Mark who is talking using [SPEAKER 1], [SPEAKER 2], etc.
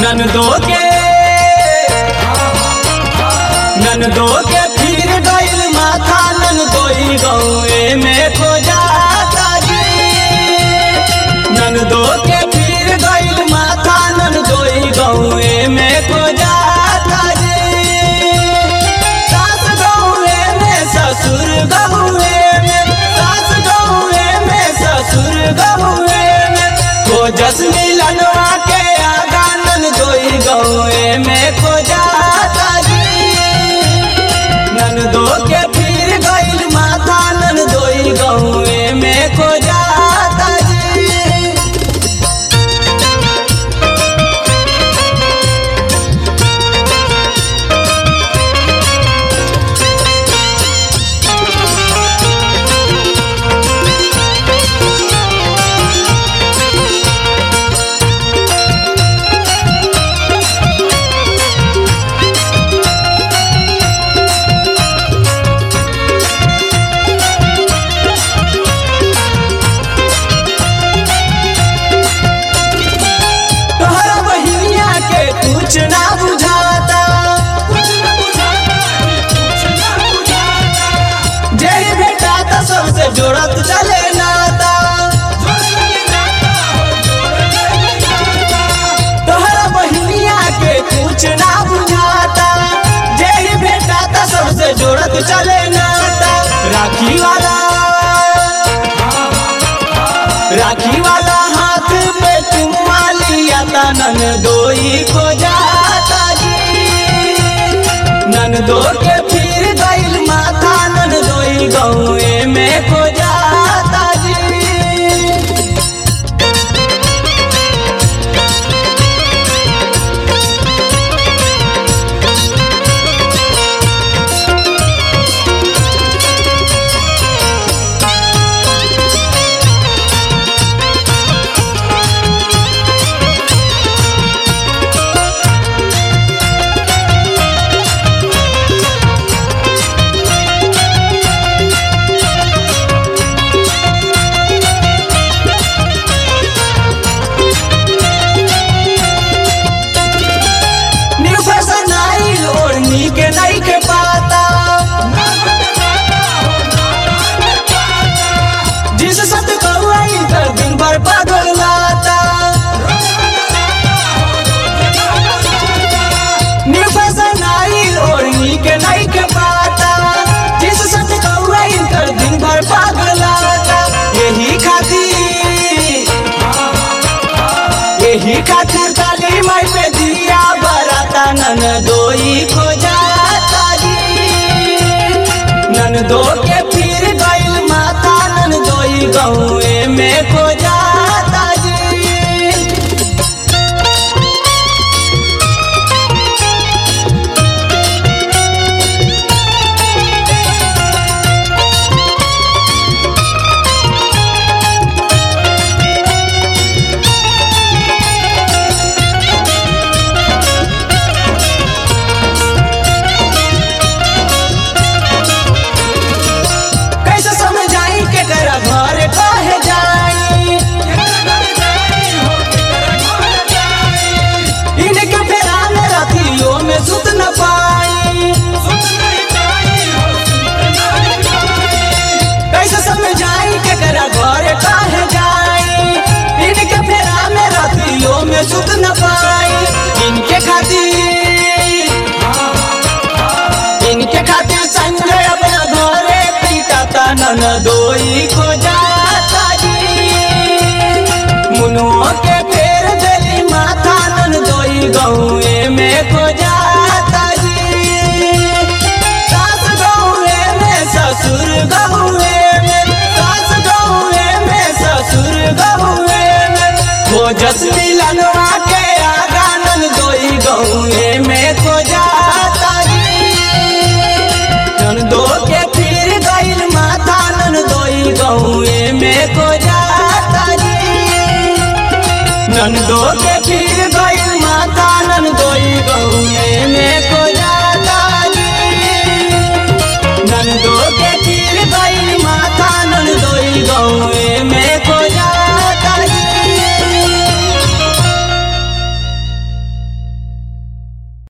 [SPEAKER 1] ननदो के ननदो के फिर गइल माथा ननदोई गौए में खो जाता जी ननदो के फिर गइल माथा ननदोई गौए में खो जाता जी सास गौए में ससुर गौए में सास गौए में ससुर गौए में खोजस मिलनवा के आगा ननदोई गौए में खो जाता जी ननदो के फिर गइल माथा ननदोई गौए में खो जाता जी तोहरा बहिनिया के कुछ ना बुझाता जेही बेटा तो सबसे जोड़त चले नाता तोहरा बहिनिया के कुछ ना बुझाता जेही बेटा तो सबसे जोड़त चले नाता राखी वाला राखी वाला हाथ पे चुम्मा लिया था नन दोई को जाता जी नन दो के फिर गइल माथा नन दोई गौए में को जाता जी न्यू फैशन आइल ओढ़नी के नहीं के पाता जिस सत कौआई कर दिन भर पागल लाता न्यू फैशन आइल ओढ़नी के नहीं के पाता जिस सत कौआई कर दिन भर पागल लाता यही खातिर यही खातिर काली माई पे दिया बराता नन दोई को जाता जी नन दो के फिर गइल माता नन दोई गौए में को जाता जी कैसे समझाई के कर घर कहे जाई इनके फेरा में रतियों में सुत न पाई कैसे समझाई के कर घर कहे जाई इनके फेरा में रतियों में सुत न पाई इनके खातिर इनके खातिर संजय अपना घरे पीटाता नन दोई को जाता जी मुनुओ के फेर देली माथा नन दोई गौए में को जाता जी सास गौए में ससुर गौए में सास गौए में ससुर गौए में खोजस मिलनवा के आगा नन दोई गौए में को जाता जी नन दो के फिर गइल माथा नन दोई गौए में को जाता जी नन दो के फिर